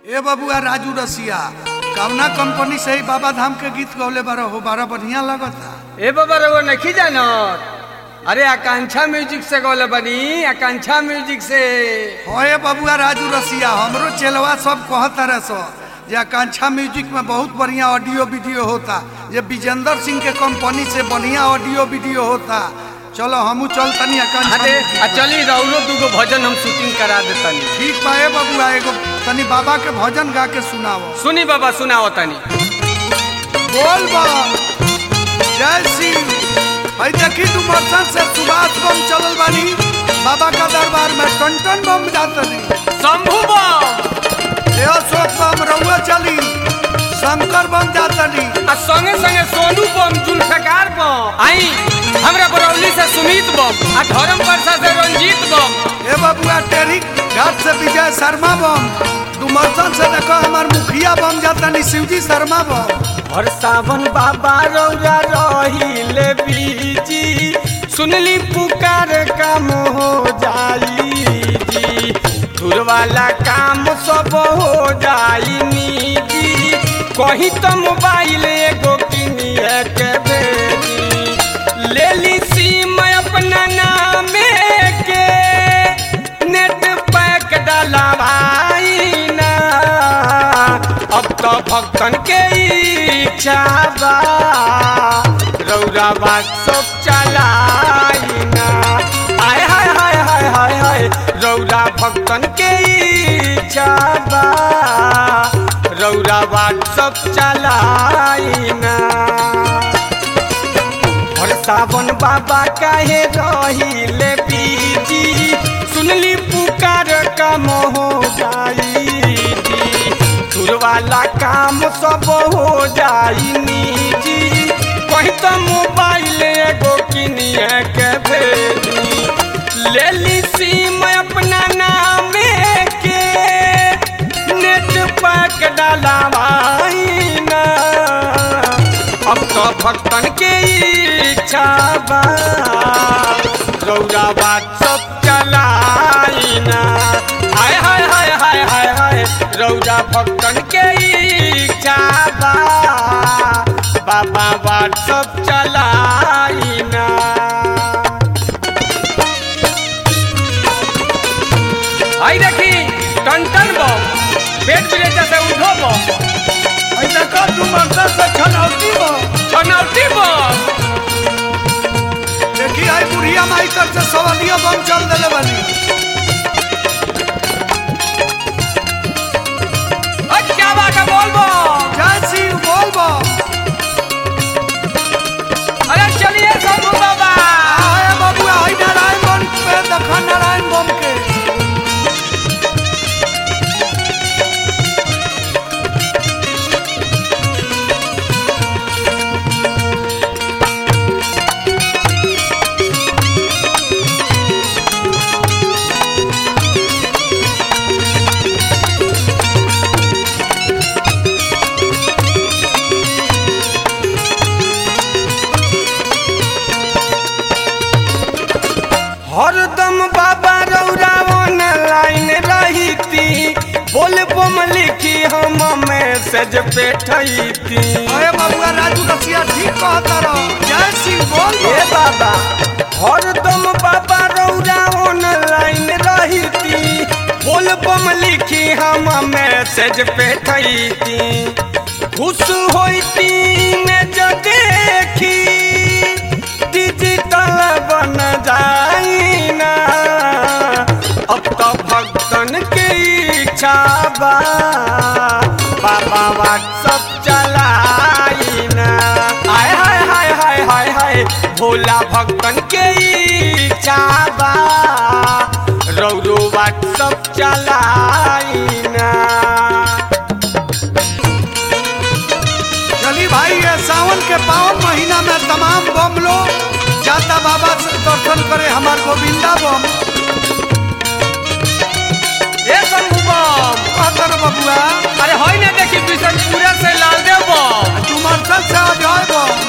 ए बबुआ राजू रसिया कवना कंपनी से ही बाबा धाम के गीत गौले बारह हो बारह बढ़िया लगता ए बाबा रउआ नहीं जानत अरे आकांक्षा म्यूजिक से गौले बनी आकांक्षा म्यूजिक से होए बबुआ राजू रसिया हमरो चेलवा सब कहत रहे सो जे आकांक्षा म्यूजिक में बहुत बढ़िया ऑडियो वीडियो होता ये विजेंद्र सिंह के कंपनी से बढ़िया ऑडियो वीडियो होता चलो हमू चल तनी आकांक्षा अरे म्यूजिक आ में। चली रउलो दूगो भजन हम शूटिंग करा देतनी ठीक बा ए बबुआ एगो तनी बाबा के भजन गा के सुनाओ सुनी बाबा सुनाओ तनी बोल बा जय सिंह भाई देखी तू मर्सन से सुभाष बम चलल बानी बाबा का दरबार में टन टन बम जातनी शंभू बम ए अशोक बम रउआ चली शंकर बम जातनी आ संगे संगे सोनू बम जुल्फकार बम आई हमरा बरौली से सुमित बम आ धर्म परसा से रंजीत बम ए बबुआ टेरी घाट से विजय शर्मा बम डुमरसन से देखो हमार मुखिया बम जातनी शिवजी शर्मा बम और सावन बाबा रौरा रहिले बीजी सुनली पुकार काम हो जाई जी धुर वाला काम सब हो जाई निजी कहीं तो मोबाइल एगो किनिए के भेजी ले ली सिम अपना नामे के नेट पैक डलवाई ना अब तो भक्तन के इच्छा बा रौरा बात सब चलाई ना आय हाय हाय हाय हाय हाय रौरा भक्तन के इच्छा बा रौरा बात सब चलाई ना और सावन बाबा काहे रहिले बीजी सुनली पुकार काम हो जाई जी सुर वाला काम सब हो जाई निजी कहीं तो मोबाइल एगो किनिए के भेजी ले ली सिम अपना नामे के नेट पैक डलावाई ना अब तो भक्तन के इच्छा बा रौरा बात सब चलाई ना हाय हाय हाय हाय हाय हाय रौरा भक्तन के इच्छा बा बाबा बात सब चलाई ना आई देखी टन टन बम पेट बिलेटा से उठो बम ऐ देखो डुमरसन से छनौती बम छनौती बम देखी आई बुढ़िया माई तर से सवलिया बम चल देले बानी अरे क्या बात है बोल बम जय सिंह बोल बम अरे चलिए शंभू बाबा आए बबुआ आई नारायण बम पे देखो नारायण बम के हरदम बाबा रौरा ऑनलाइन रहीती बोल बम लिखी हम मैसेज पे ठईती अरे बबुआ राजू रसिया ठीक कहता रहो जय सिंह बोल ए बम बाबा हरदम बाबा रौरा ऑनलाइन रहीती बोल बम लिखी हम मैसेज पे ठईती खुश होईती ने जो देखी डिजिटल बन जाई ना अब तो भक्तन के इच्छा बा बाबा व्हाट्सअप चलाई ना हाय हाय हाय हाय हाय हाय भोला भक्तन के इच्छा बा रौरो व्हाट्सअप चलाई ना चली भाई ये सावन के पावन महीना में तमाम बम लोग जाता बाबा से दर्शन करे हमार गोविंदा बम ए शंभू बम कहता रहो बबुआ अरे होई ना देखी बिशनपुरा से लालदेव बम डुमरसन से अजय बम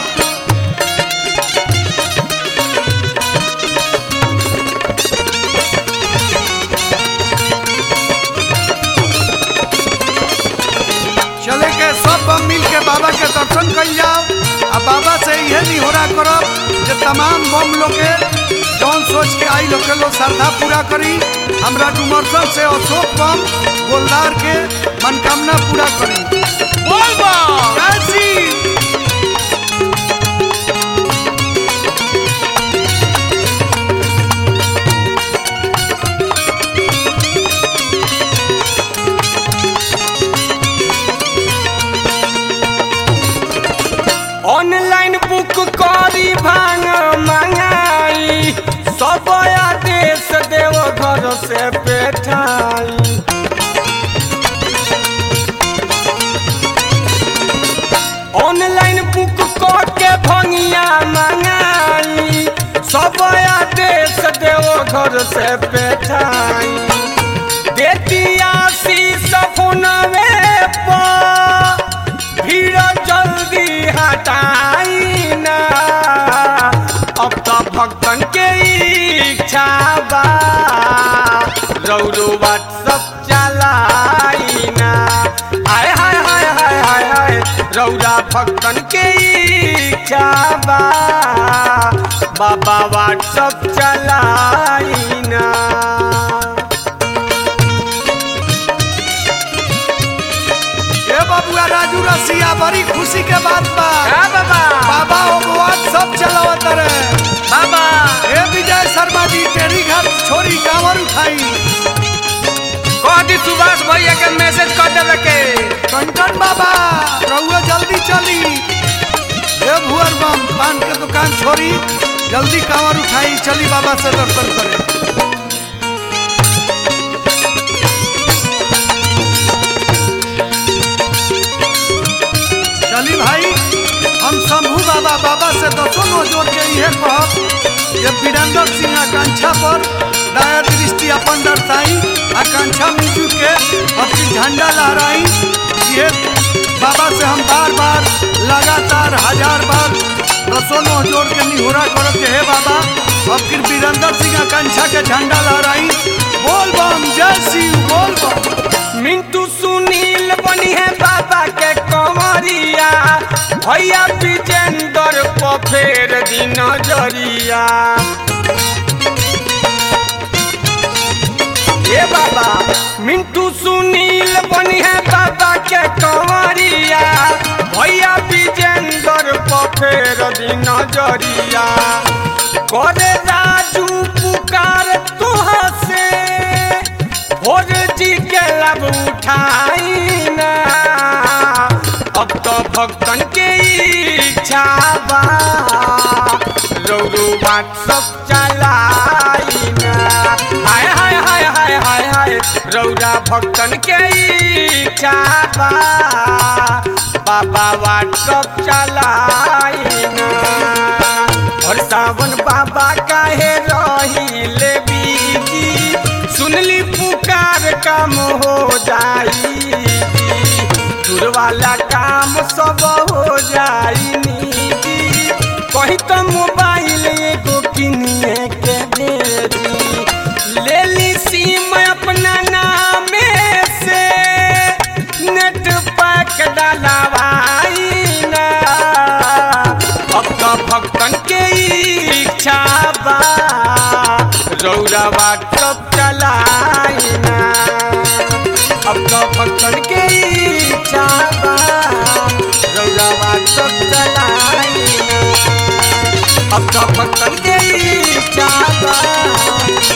सब मिल के बाबा के दर्शन कल जाओ आ बाबा से यह निहोरा करब जे तमाम बम लोग के जौन सोच के आई लोग के लोग श्रद्धा पूरा करी हमरा डुमरसन से अशोक बम गोलदार के मनकामना पूरा करी बोल बम जय श्री ऑनलाइन बुक करी भांग मंगाई सब आदेश देव घर से बैठाई ऑनलाइन बुक कर के भंगिया मंगाई सब आदेश देव घर से बैठाई देती आशीष फोनवे पर भीड़ जल्दी हटाई ना अब तो भक्तन के इच्छा बा रौरो व्हाट्सअप चलाई ना हाय हाय हाय हाय हाय हाय रौरा भक्तन के इच्छा बा बाबा व्हाट्सअप चलाई ना ए बबुआ राजू रसिया बड़ी खुशी के बात बा हाँ बाबा बाबा उपवास सब चलावत रहे बाबा ए विजय शर्मा जी टेरी घर छोरी कांवर उठाई कह दी सुभाष भैया के मैसेज कर देवे के कंटन बाबा रहुआ जल्दी चली ए भुअर बम पान के दुकान छोड़ी जल्दी कांवर उठाई चली बाबा से दर्शन करे चली भाई हम शंभू बाबा बाबा से दसों नो जोड़ के इहे कहब ये वीरेंद्र सिंह आकांक्षा पर दया दृष्टि अपन दर्शाई आकांक्षा मिजू के अपनी झंडा लहराई ये बाबा से हम बार बार लगातार हजार बार दसों नो जोड़ के निहोरा करब के हे बाबा अब फिर वीरेंद्र सिंह आकांक्षा के झंडा लहराई बोल बम जय शिव बोल बम मिंटू सुनील बनी है बाबा के कंवरिया भैया विजेंदर को फेर दी नजरिया ए बाबा मिंटू सुनील बनी है बाबा के कंवरिया भैया विजेंदर को फेर दी नजरिया करे राजू पुकार तुहा से भोर जी के लब उठाई ना अब तो भक्तन के इच्छा बा रौरू व्हाट्सअप चलाई ना हाय हाय हाय हाय हाय हाय रौरा भक्तन के इच्छा बा बाबा व्हाट्सअप चलाई ना और सावन बाबा काहे रही ले बीजी सुनली पुकार काम हो जाई दूर वाला काम सब हो जाई निजी कहीं तो मोबाइल एगो किनिए के दे दी ले ली सिम अपना नामे से नेट पैक डलवाई ना अब तो भक्तन के इच्छा बा रौरा व्हाट्सअप चलाई ना अब तो भक्तन के इच्छा बा रौरा व्हाट्सअप चलाई ना अब तो भक्तन के इच्छा बा